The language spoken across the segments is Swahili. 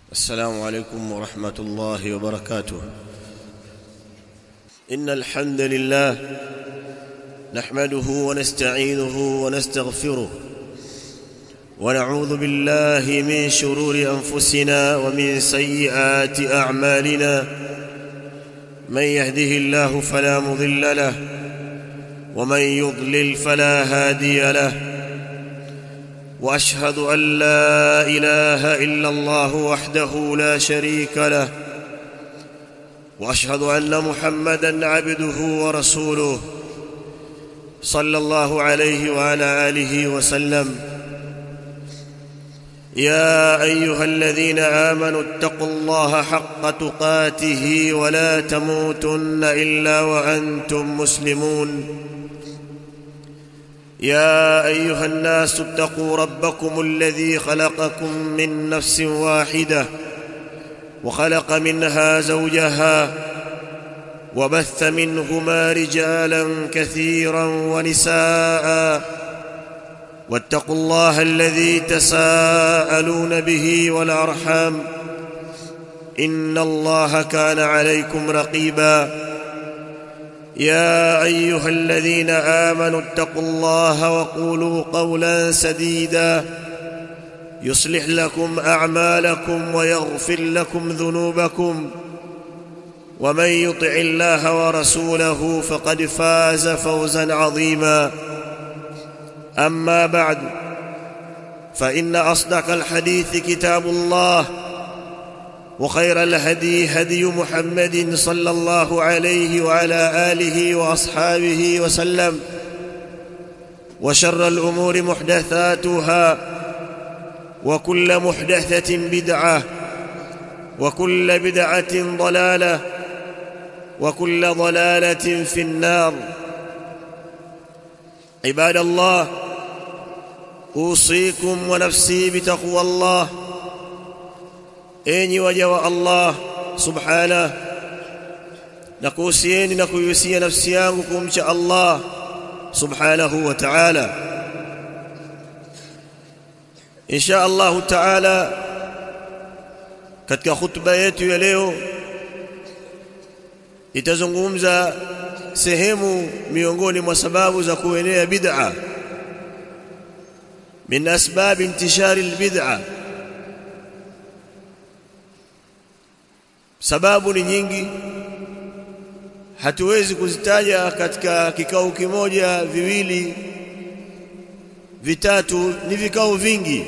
السلام عليكم ورحمة الله وبركاته إن الحمد لله نحمده ونستعينه ونستغفره ونعوذ بالله من شرور أنفسنا ومن سيئات أعمالنا من يهده الله فلا مضل له ومن يضلل فلا هادي له واشهد ان لا اله الا الله وحده لا شريك له واشهد ان محمدا عبده ورسوله صلى الله عليه وعلى اله وسلم يا ايها الذين امنوا اتقوا الله حق تقاته ولا تموتن الا وانتم مسلمون يا ايها الناس اتقوا ربكم الذي خلقكم من نفس واحده وخلق منها زوجها وبث منهما رجالا كثيرا ونساء واتقوا الله الذي تساءلون به والارحام ان الله كان عليكم رقيبا يا ايها الذين امنوا اتقوا الله وقولوا قولا سديدا يصلح لكم اعمالكم ويغفر لكم ذنوبكم ومن يطع الله ورسوله فقد فاز فوزا عظيما اما بعد فان اصدق الحديث كتاب الله وخير الهدي هدي محمد صلى الله عليه وعلى اله واصحابه وسلم وشر الامور محدثاتها وكل محدثه بدعه وكل بدعه ضلاله وكل ضلاله في النار عباد الله اوصيكم ونفسي بتقوى الله enyi waja wa Allah subhana na kuhusieni na kuihusia nafsi yangu kumcha Allah subhanahu wa ta'ala insha Allah ta'ala katika khutba yetu ya leo itazungumza sehemu miongoni mwa sababu za kuenea bid'a min asbab intishari albid'ah sababu ni nyingi hatuwezi kuzitaja katika kikao kimoja viwili vitatu ni vikao vingi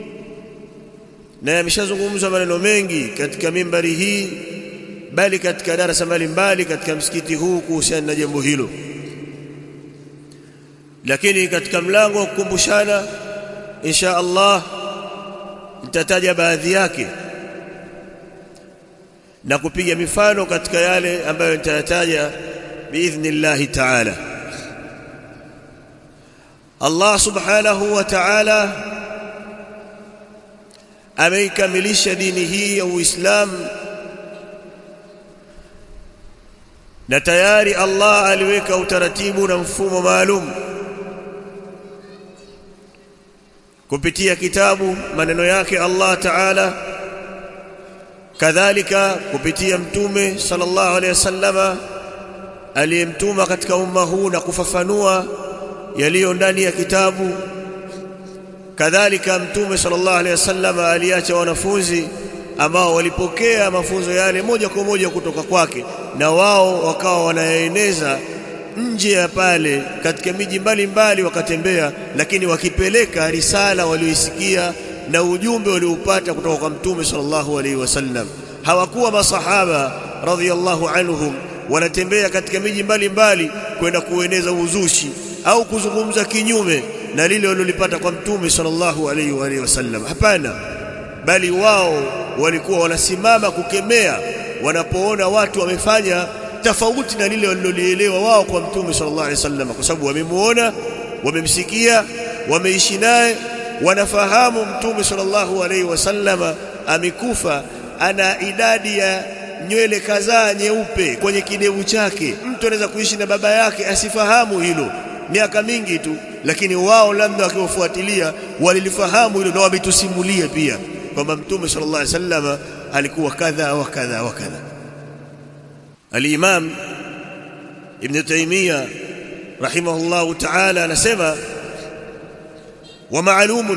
na yameshazungumzwa maneno mengi katika mimbari hii bali katika darasa mbalimbali katika msikiti huu kuhusiana na jambo hilo lakini katika mlango wa kukumbushana insha Allah nitataja baadhi yake na kupiga mifano katika yale ambayo nitayataja biidhnillahi ta'ala Allah subhanahu wa ta'ala ameikamilisha dini hii ya Uislamu na tayari Allah aliweka utaratibu na mfumo maalum kupitia kitabu maneno yake Allah ta'ala kadhalika kupitia mtume sallallahu alaihi wasallama aliyemtuma katika umma huu na kufafanua yaliyo ndani ya kitabu kadhalika mtume sallallahu alaihi wasallama aliacha wanafunzi ambao walipokea mafunzo yale moja kwa moja kutoka kwake na wao wakawa wanayaeneza nje ya pale katika miji mbalimbali wakatembea lakini wakipeleka risala walioisikia na ujumbe walioupata kutoka kwa mtume sallallahu alaihi wasallam hawakuwa masahaba radhiyallahu anhum wanatembea katika miji mbalimbali kwenda kueneza uzushi au kuzungumza kinyume na lile walilopata kwa mtume sallallahu alaihi wa alihi wasallam hapana bali wao walikuwa wanasimama kukemea wanapoona watu wamefanya tofauti na lile walilolielewa wao kwa mtume sallallahu alaihi wasallam kwa sababu wamemuona wamemsikia wameishi naye wanafahamu mtume sallallahu alaihi wasallama amekufa ana idadi ya nywele kadhaa nyeupe kwenye kidevu chake mtu anaweza kuishi na baba yake asifahamu hilo miaka mingi tu lakini wao labda wakiwafuatilia walilifahamu hilo na wametusimulia pia kwamba mtume sallallahu alaihi wasallam alikuwa kadha wa kadha wa kadha al-imam ibn taymiyyah rahimahullah ta'ala anasema wa ma'lumun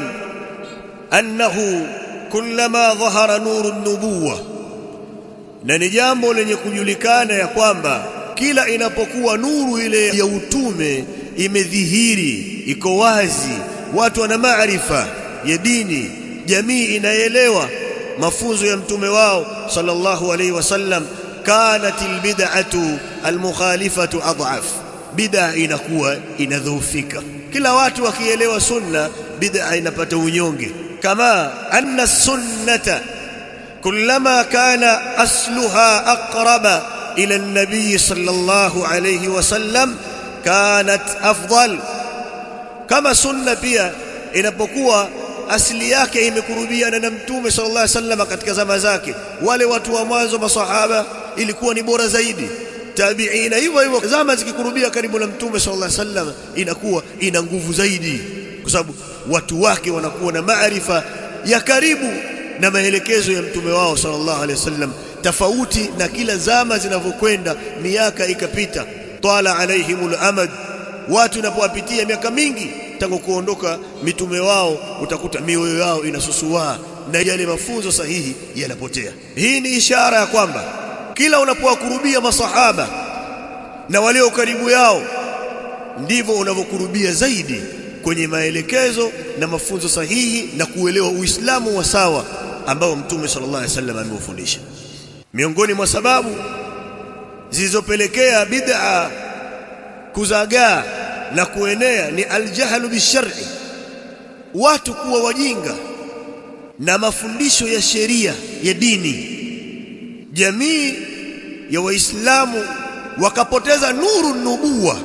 annahu kullama dhahara nuru an-nubuwah na ni jambo lenye kujulikana ya kwamba kila inapokuwa nuru ile ya utume imedhihiri iko wazi watu wana maarifa ya dini jamii inaelewa mafunzo ya mtume wao sallallahu alaihi wasallam kanat albid'atu almukhalifatu adhaf bid'a inakuwa inadhoofika kila watu wakielewa sunna bid'a inapata unyonge kama anna sunnata كلما كان أصلها أقرب إلى النبي صلى الله عليه وسلم كانت أفضل كما سنة pia inapokuwa asili yake imekurubiana na mtume sallallahu alaihi wasallam katika zama zake wale watu wa mwanzo masahaba ilikuwa ni bora zaidi tabiina hivyo hivyo zama zikikurubia karibu na mtume sallallahu alaihi wasallam inakuwa ina nguvu zaidi kwa sababu watu wake wanakuwa na maarifa ya karibu na maelekezo ya mtume wao sallallahu alaihi wasallam tofauti na kila zama zinavyokwenda miaka ikapita twala alaihimul amad watu inapowapitia miaka mingi tangu kuondoka mitume wao utakuta mioyo yao inasusua na yale mafunzo sahihi yanapotea hii ni ishara ya kwamba kila unapowakurubia masahaba na walio karibu yao ndivyo unavyokurubia zaidi kwenye maelekezo na mafunzo sahihi na kuelewa Uislamu wa sawa ambao Mtume sallallahu alaihi wasallam ameufundisha. Miongoni mwa sababu zilizopelekea bid'a kuzagaa na kuenea ni aljahlu bishar'i, watu kuwa wajinga na mafundisho ya sheria ya dini. Jamii ya Waislamu wakapoteza nuru nubuwa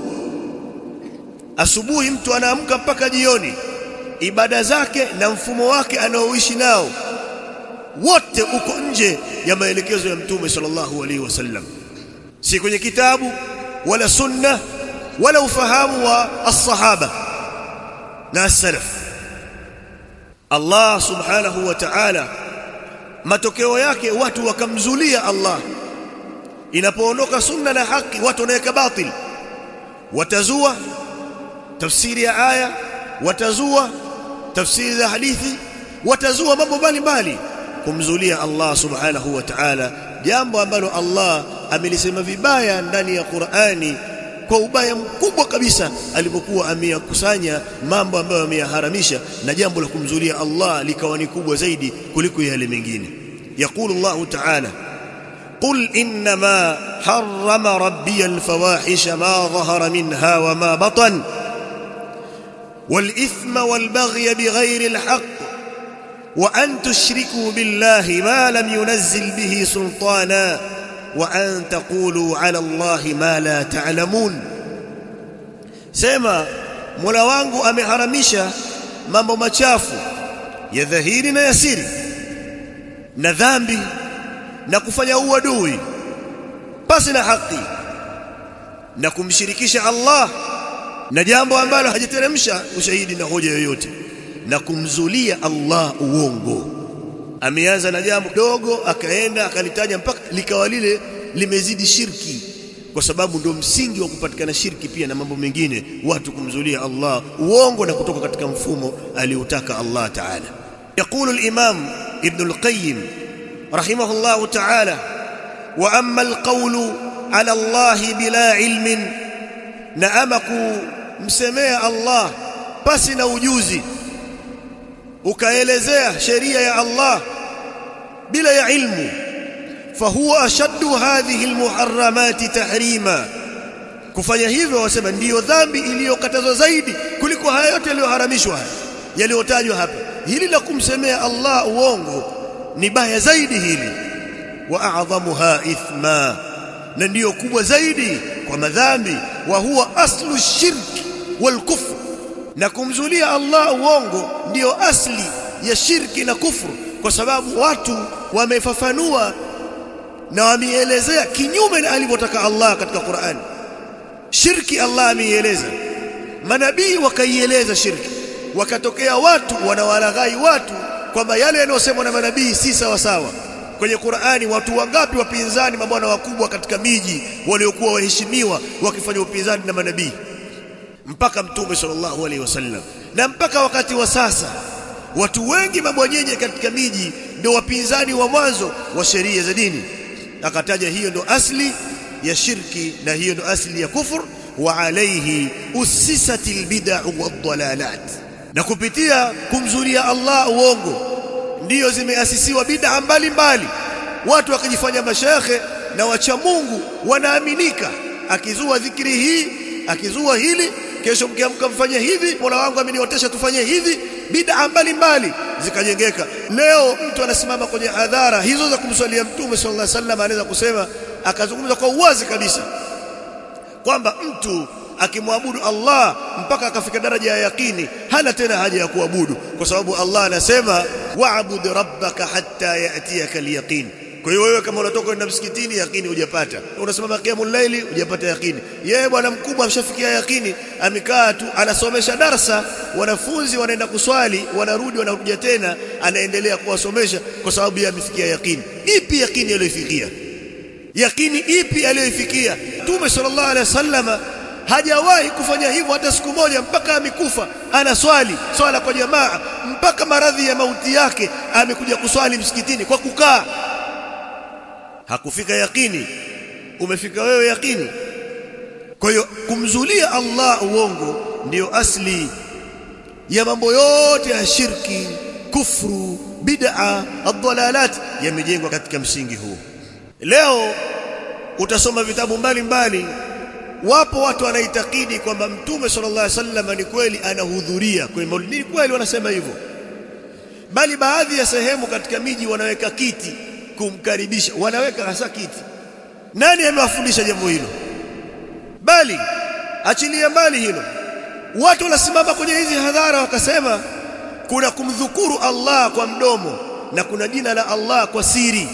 asubuhi mtu anaamka mpaka jioni ibada zake na mfumo wake anaoishi nao wote uko nje ya maelekezo ya mtume sallallahu alaihi wasallam si kwenye kitabu wala sunna wala ufahamu wa as-sahaba na as-salaf Allah subhanahu wa ta'ala matokeo yake watu wakamzulia Allah inapoondoka sunna na haki watu wanaweka batil watazua tafsiri ya aya watazua tafsiri za hadithi watazua mambo mbalimbali kumzulia Allah subhanahu wa ta'ala jambo ambalo Allah amelisema vibaya ndani ya Qur'ani kwa ubaya mkubwa kabisa alipokuwa ameyakusanya mambo ambayo ameyaharamisha na jambo la kumzulia Allah likawa ni kubwa zaidi kuliko yale mengine يقول الله تعالى قل إنما حرم ربي الفواحش ما ظهر منها وما بطن والإثم والبغي بغير الحق وأن تشركوا بالله ما لم ينزل به سلطانا وأن تقولوا على الله ما لا تعلمون سيما mola wangu ameharamisha mambo machafu ya dhahiri na yasiri na dhambi na kufanya uadui pasi na haki na kumshirikisha Allah na jambo ambalo hajateremsha ushahidi na hoja yoyote na kumzulia Allah uongo ameanza na jambo dogo akaenda akalitaja mpaka likawa lile limezidi shirki kwa sababu ndio msingi wa kupatikana shirki pia na mambo mengine watu kumzulia Allah uongo na kutoka katika mfumo aliotaka Allah Ta'ala يقول الإمام ابن القيم رحمه الله تعالى وأما القول على الله بلا علم نأمك مسميه الله بس نوجوزي ukaelezea sheria ya Allah bila ya ilmu fahuwa ashaddu hadhihi almuharramati tahrima kufanya hivyo wasema ndiyo dhambi iliyokatazwa zaidi kuliko haya yote yaliyoharamishwa yaliyotajwa hapa hili la kumsemea Allah uongo ni baya zaidi hili wa a'dhamuha ithma na ndiyo kubwa zaidi kwa madhambi wa huwa aslu shirki wal kufr na kumzulia Allah uongo ndiyo asli ya shirki na kufru kwa sababu watu wamefafanua na wameelezea kinyume na alivyotaka Allah katika Qur'an shirki Allah ameieleza manabii wakaieleza shirki wakatokea watu wanawalaghai watu kwamba yale yanayosemwa na manabii si sawa sawa kwenye Qur'ani watu wangapi wapinzani mabwana wakubwa katika miji waliokuwa waheshimiwa wakifanya upinzani na manabii mpaka mtume sallallahu alaihi wasallam na mpaka wakati wa sasa watu wengi mabwanyenye katika miji ndio wapinzani wa mwanzo wa sheria za dini akataja hiyo ndo asli ya shirki na hiyo ndo asli ya kufur wa alayhi usisatil bid'ah wadhalalat na kupitia kumzulia Allah uongo ndiyo zimeasisiwa bid'a mbalimbali watu wakijifanya mashekhe na wacha Mungu wanaaminika akizua dhikri hii akizua hili kesho mkiamka mfanye hivi Mola wangu ameniotesha tufanye hivi bid'a mbalimbali zikajengeka leo mtu anasimama kwenye hadhara hizo za kumswalia mtume sallallahu alaihi wasallam anaweza kusema akazungumza kwa uwazi kabisa kwamba mtu akimwabudu Allah mpaka akafika daraja ya yakini hana tena haja ya kuabudu kwa sababu Allah anasema wa'bud rabbaka hatta ya'tiyaka al-yaqin kwa hiyo wewe kama unatoka kwenda msikitini yakini hujapata unasimama qiyamul laili hujapata yakini yeye bwana mkubwa amshafikia yakini amekaa tu anasomesha darsa wanafunzi wanaenda kuswali wanarudi wanarudia tena anaendelea kuwasomesha kwa sababu yeye amefikia yakini ipi yakini aliyofikia yakini ipi aliyoifikia Mtume sallallahu alaihi wasallama hajawahi kufanya hivyo hata siku moja mpaka amekufa anaswali swala kwa jamaa mpaka maradhi ya mauti yake amekuja kuswali msikitini kwa kukaa hakufika yakini umefika wewe yakini kwa hiyo kumzulia Allah uongo ndiyo asli ya mambo yote ya shirki kufru bid'a ad-dalalat yamejengwa katika msingi huu leo utasoma vitabu mbalimbali wapo watu wanaitakidi kwamba mtume sallallahu alaihi wasallam ni kweli anahudhuria kwenye maulidi ni kweli wanasema hivyo bali baadhi ya sehemu katika miji wanaweka kiti kumkaribisha wanaweka hasa kiti nani amewafundisha jambo hilo bali achilia mbali hilo watu wanasimama kwenye hizi hadhara wakasema kuna kumdhukuru Allah kwa mdomo na kuna jina la Allah kwa siri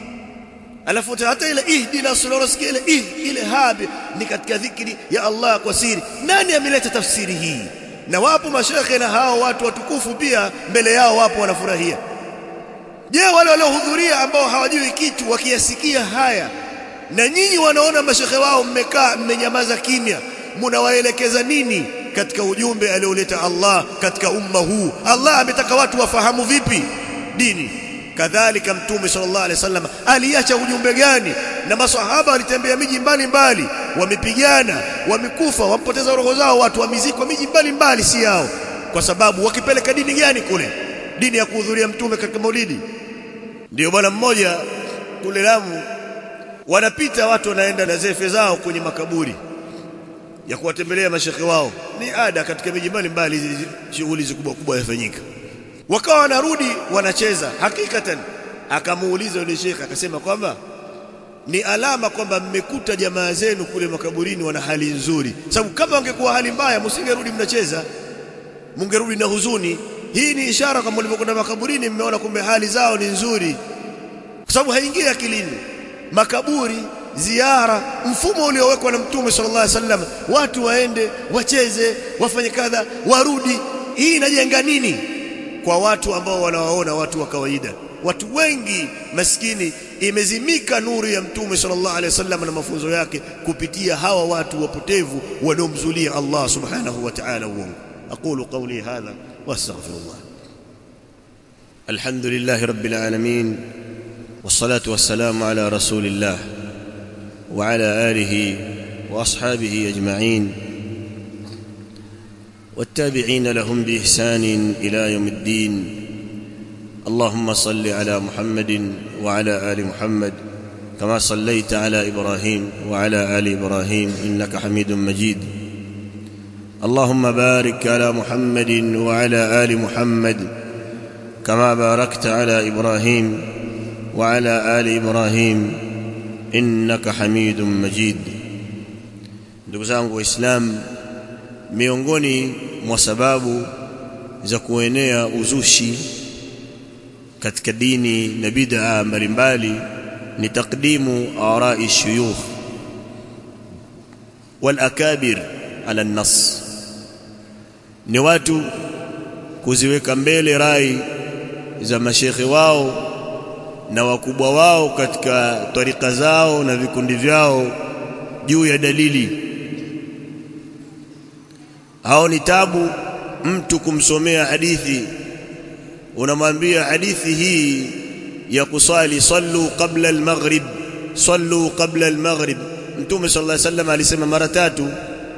alafu hata ile ihdina sirata ile ih ile habi ni katika dhikri ya Allah kwa siri nani ameleta tafsiri hii na wapo mashekhe na hao watu watukufu pia mbele yao wapo wanafurahia je wale waliohudhuria ambao hawajui kitu wakiyasikia haya na nyinyi wanaona mashekhe wao mmekaa mmenyamaza kimya mnawaelekeza nini katika ujumbe alioleta Allah katika umma huu Allah ametaka watu wafahamu vipi dini kadhalika mtume sallallahu alaihi wasallam aliacha ujumbe gani na maswahaba walitembea miji mbalimbali wamepigana wamekufa wampoteza roho zao watu wamizikwa miji mbalimbali si yao kwa sababu wakipeleka dini gani kule dini ya kuhudhuria mtume katika maulidi ndio bwana mmoja kule Lamu wanapita watu wanaenda na zefe zao kwenye makaburi ya kuwatembelea mashekhe wao ni ada katika miji mbalimbali hizi shughuli kubwa kubwa yafanyika wakawa wanarudi wanacheza hakikatan akamuuliza yule shekhe akasema kwamba ni alama kwamba mmekuta jamaa zenu kule makaburini wana hali nzuri sababu kama wangekuwa hali mbaya msingerudi mnacheza mungerudi na huzuni hii ni ishara kama mlivyokwenda makaburini mmeona kumbe hali zao ni nzuri kwa sababu haingii akilini makaburi ziara mfumo uliowekwa na mtume sallallahu alaihi wasallam watu waende wacheze wafanye kadha warudi hii inajenga nini kwa watu ambao wanawaona watu wa kawaida watu wengi maskini imezimika nuru ya mtume sallallahu alaihi wasallam na mafunzo yake kupitia hawa watu wapotevu wanaomzulia Allah subhanahu wa ta'ala uongo aqulu qawli hadha wastaghfirullah alhamdulillah rabbil alamin والصلاه والسلام على رسول الله وعلى اله واصحابه اجمعين والتابعين لهم باحسان الى يوم الدين اللهم صل على محمد وعلى ال محمد كما صليت على ابراهيم وعلى ال ابراهيم انك حميد مجيد اللهم بارك على محمد وعلى ال محمد كما باركت على ابراهيم وعلى ال ابراهيم انك حميد مجيد ndugu zangu waislamu miongoni mwa sababu za kuenea uzushi katika dini na bid'a mbalimbali ni takdimu arai shuyukh wal akabir ala nas ni watu kuziweka mbele rai za mashekhe wao na wakubwa wao katika tarika zao na vikundi vyao juu ya dalili hao ni tabu mtu kumsomea hadithi unamwambia hadithi hii ya kusali sallu qabla al-maghrib sallu qabla al-maghrib mtume sallallahu alaihi wasallam alisema mara tatu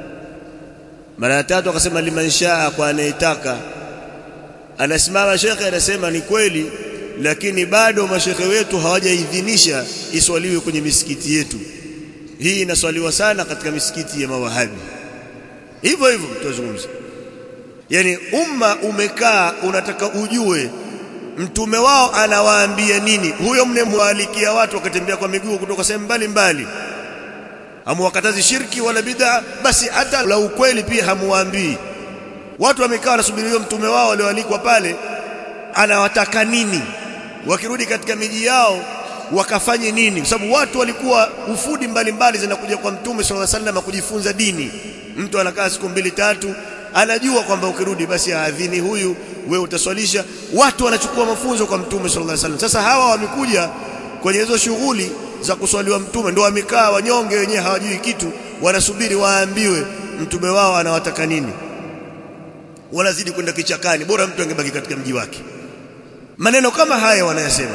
mara tatu akasema liman shaa kwa anayetaka anasimama shekhe anasema ni kweli lakini bado mashekhe wetu hawajaidhinisha iswaliwe kwenye misikiti yetu hii inaswaliwa sana katika misikiti ya mawahabi hivyo hivyo tuzungumze yani umma umekaa unataka ujue mtume wao anawaambia nini huyo mnemwalikia watu wakatembea kwa miguu kutoka sehemu mbalimbali hamuwakatazi shirki wala bid'a basi hata la ukweli pia hamuwaambii watu wamekaa wanasubiri huyo mtume wao walioalikwa pale anawataka nini wakirudi katika miji yao wakafanye nini kwa sababu watu walikuwa ufudi mbalimbali zinakuja kwa mtume sallallahu alaihi wasallam kujifunza dini mtu anakaa siku mbili tatu anajua kwamba ukirudi basi aadhini huyu wewe utaswalisha watu wanachukua mafunzo kwa mtume sallallahu alaihi wasallam sasa hawa wamekuja kwenye hizo shughuli za kuswaliwa mtume ndio wamekaa wanyonge wenyewe hawajui kitu wanasubiri waambiwe mtume wao anawataka nini wanazidi kwenda kichakani bora mtu angebaki katika mji wake maneno kama haya wanayasema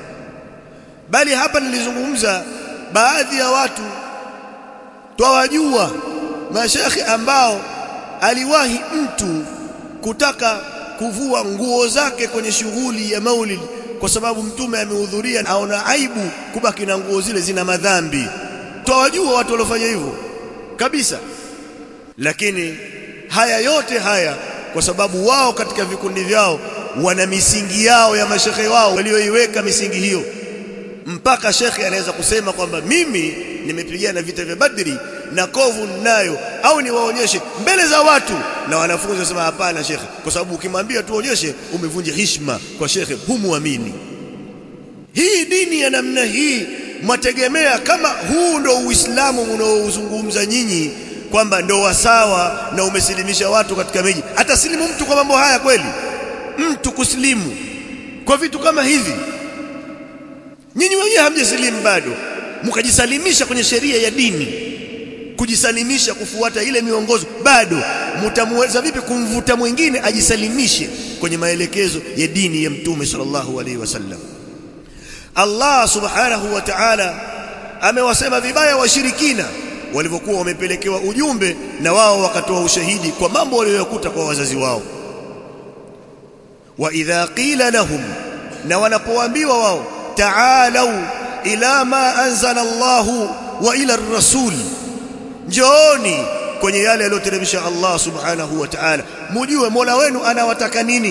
bali hapa nilizungumza baadhi ya watu twawajua mashekhe ambao aliwahi mtu kutaka kuvua nguo zake kwenye shughuli ya maulid kwa sababu mtume amehudhuria aona aibu kubaki na nguo zile zina madhambi twawajua watu waliofanya hivyo kabisa lakini haya yote haya kwa sababu wao katika vikundi vyao wana misingi yao ya mashekhe wao walioiweka misingi hiyo mpaka shekhe anaweza kusema kwamba mimi nimepigana vita vya Badri na kovu ninayo au niwaonyeshe mbele za watu na wanafunzi wasema hapana shekhe kwa sababu ukimwambia tuonyeshe umevunja heshima kwa shekhe humuamini hii dini ya namna hii mwategemea kama huu ndo uislamu unaozungumza nyinyi kwamba ndo wasawa na umesilimisha watu katika miji atasilimu mtu kwa mambo haya kweli mtu kusilimu kwa vitu kama hivi nyinyi wenyewe hamjasilimu bado mkajisalimisha kwenye sheria ya dini kujisalimisha kufuata ile miongozo bado mtamweza vipi kumvuta mwingine ajisalimishe kwenye maelekezo ya dini ya mtume sallallahu alaihi wasallam Allah subhanahu wa ta'ala amewasema vibaya washirikina walivyokuwa wamepelekewa ujumbe na wao wakatoa ushahidi kwa mambo waliyoyakuta kwa wazazi wao wa idha qila lahum na wanapoambiwa wao ta'alau ila ma anzala Allahu wa ila ar-rasul njooni kwenye yale aliyoteremsha Allah subhanahu wa ta'ala mujue Mola wenu anawataka nini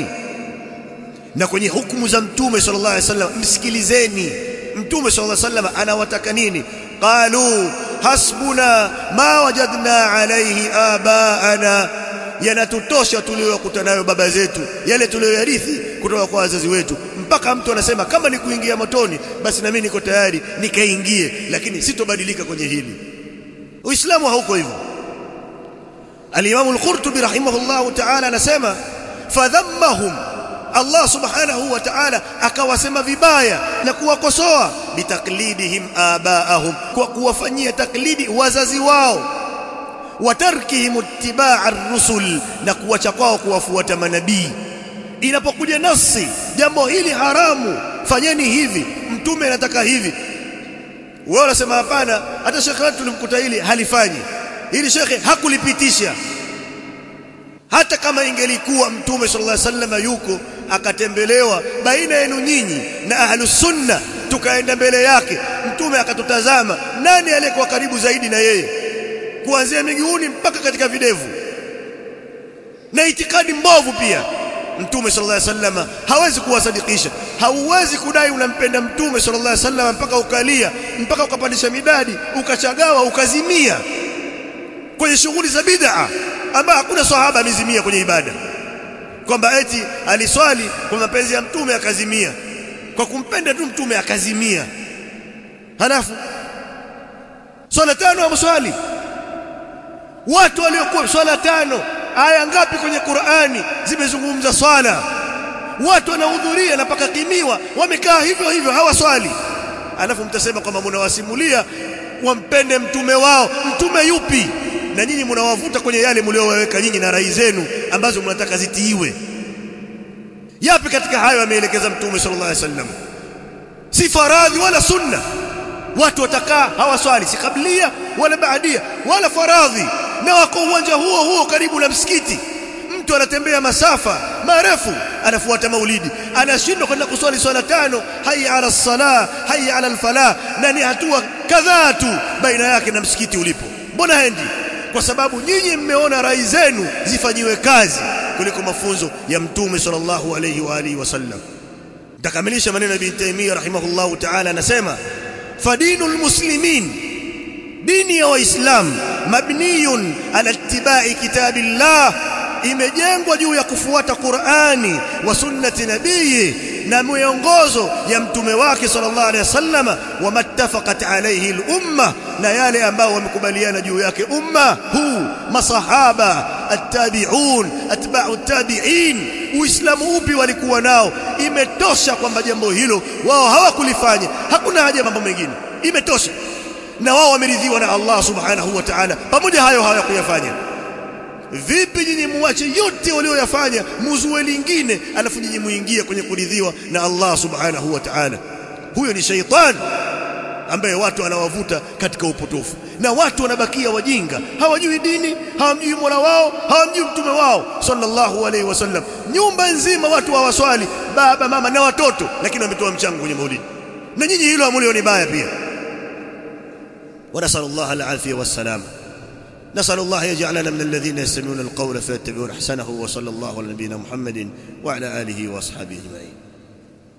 na kwenye hukumu za mtume sallallahu alaihi wasallam msikilizeni mtume sallallahu alaihi wasallam anawataka nini qalu hasbuna ma wajadna alayhi abaana yanatutosha tuliyokuta nayo baba zetu yale tuliyoyarithi kutoka kwa wazazi wetu mpaka mtu anasema kama ni kuingia motoni basi na mimi niko tayari nikaingie lakini sitobadilika kwenye hili uislamu hauko hivyo al-imam al-qurtubi rahimahullah ta'ala anasema fadhammahum Allah subhanahu wa ta'ala akawasema vibaya na kuwakosoa bitaklidihim abaahum kwa kuwafanyia taklidi wazazi wao watarkihim ittiba' ar-rusul na kuacha kwao kuwafuata manabii inapokuja nasi jambo hili haramu fanyeni hivi mtume anataka hivi wao wanasema hapana hata shekhe wetu tulimkuta hili halifanyi hili shekhe hakulipitisha hata kama ingelikuwa mtume sallallahu alaihi wasallam yuko akatembelewa baina yenu nyinyi na ahlus sunna tukaenda mbele yake mtume akatutazama nani aliyekuwa karibu zaidi na yeye kuanzia miguuni mpaka katika videvu na itikadi mbovu pia mtume sallallahu alaihi wasallam hawezi kuwasadikisha hauwezi kudai unampenda mtume sallallahu alaihi wasallam mpaka ukalia mpaka ukapandisha midadi ukachagawa ukazimia kwenye shughuli za bid'a ambayo hakuna sahaba amezimia kwenye ibada kwamba eti aliswali kwa mapenzi ya mtume akazimia kwa kumpenda tu mtume akazimia halafu swala tano amswali watu waliokuwa swala tano aya ngapi kwenye Qur'ani zimezungumza swala watu wanahudhuria na paka kimiwa wamekaa hivyo hivyo hawaswali alafu mtasema kwamba mnawasimulia wampende mtume wao mtume yupi na nyinyi mnawavuta kwenye yale mlioweka nyinyi na rai zenu ambazo mnataka zitiiwe yapi katika hayo ameelekeza mtume sallallahu alaihi wasallam si faradhi wala sunna watu watakaa hawaswali si kablia wala baadia wala faradhi na wako uwanja huo huo karibu na msikiti mtu anatembea masafa marefu anafuata maulidi anashindwa kwenda kuswali swala tano hayya ala salah hayya ala alfalah na ni hatua kadhaa tu baina yake na msikiti ulipo mbona hendi kwa sababu nyinyi mmeona rai zenu zifanyiwe kazi kuliko mafunzo ya mtume sallallahu alayhi wa alihi wasallam nitakamilisha maneno ya Ibn Taymiyyah rahimahullahu ta'ala anasema fadinul muslimin dini ya waislamu mabniyun ala ittiba'i kitabillah imejengwa juu ya kufuata Qur'ani wa sunnati nabii na miongozo ya mtume wake sallallahu alaihi wasallama wa mattafaqat alayhi al-umma na yale ambao wamekubaliana juu yake umma huu masahaba attabi'un atba'u at-tabi'in uislamu upi walikuwa nao imetosha kwamba jambo hilo wao hawakulifanya hakuna haja mambo mengine imetosha na wao wameridhiwa na Allah subhanahu wa ta'ala pamoja hayo hawakuyafanya vipi nyinyi muache yote walioyafanya muzue lingine alafu nyinyi muingie kwenye kuridhiwa na Allah subhanahu wa ta'ala huyo ni shaitan ambaye watu anawavuta katika upotofu na watu wanabakia wajinga hawajui dini hawamjui Mola wao hawamjui mtume wao sallallahu alaihi wasallam nyumba nzima watu hawaswali baba mama na watoto lakini wametoa mchango kwenye maulidi na nyinyi hilo amulioni baya pia ونسأل الله العافية والسلامة نسأل الله يجعلنا من الذين يستمعون القول فيتبعون أحسنه وصلى الله على نبينا محمد وعلى آله وأصحابه أجمعين